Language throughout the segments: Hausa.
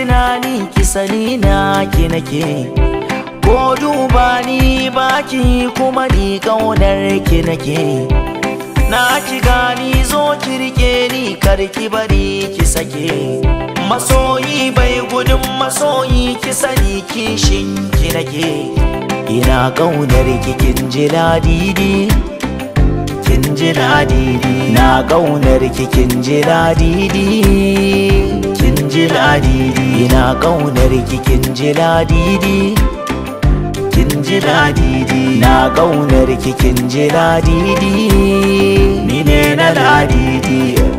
tunani ki sani na ki nake ko duba ni baki kuma ni kaunar ki nake na ki gani zo ki rike ni kar ki bari ki sake masoyi bai gudun masoyi ki sani kishin ki nake ina kaunar ki kin ji ladidi kin ji ladidi na kaunar ki kin ji ladidi kin ji ladidi ina kaunar ki kin ji ladidi kin ji ladidi na kaunar ki kin ji ladidi ni ne na ladidi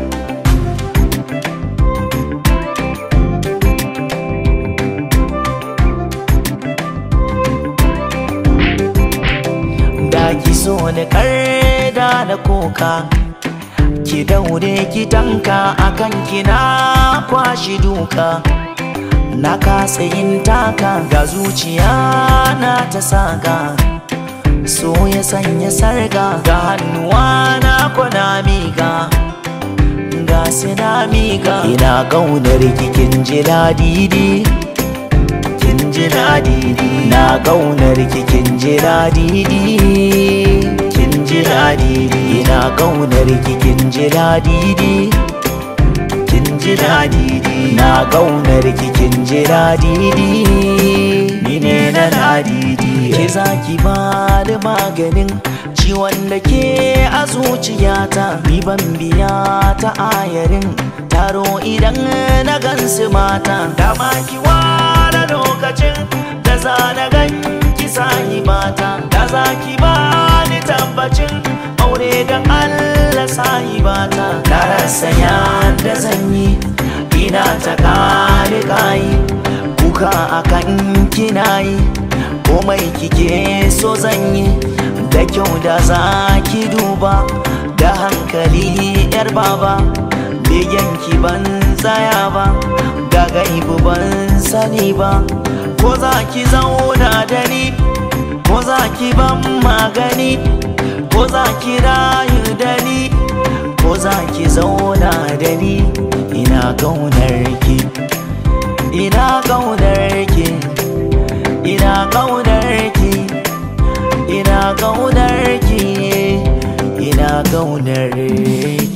da ki so ni da na koka ki daure ki tanka akan kina kwashi duka na kasa yin taka ga zuciya na ta saka so ya sanya sarga ga hannuwa na kwana miga ga sina miga ina kaunar kikin ji ladidi kin ji ladidi na kaunar kikin ji ladidi kin ji ladidi ina kaunar kikin ji ladidi kin ji ladidi na kaunar kikin ji ladidi ni ne na ladidi ke zaki ba da maganin ciwon da ke a zuciyata ni ban biya ta ayarin taro idan na gansu mata dama ki ware lokacin da za na gan ki sahibata da za ki ba ni tabbacin aure da Allah sahibata na rasa yadda zan yi ina ta kare kayi kuka akan kina yi komai kike so zan yi da kyau da za ki duba da hankali yar baba begen ki ban tsaya ba ga gaibu ban sani ba ko za ki zauna da ni ko za ki ban magani ko za ki rayu da ni ko za ki zauna da ni ina kaunar ki ina kaunar ki ina kaunar ki ina kaunar ki ina kaunar ki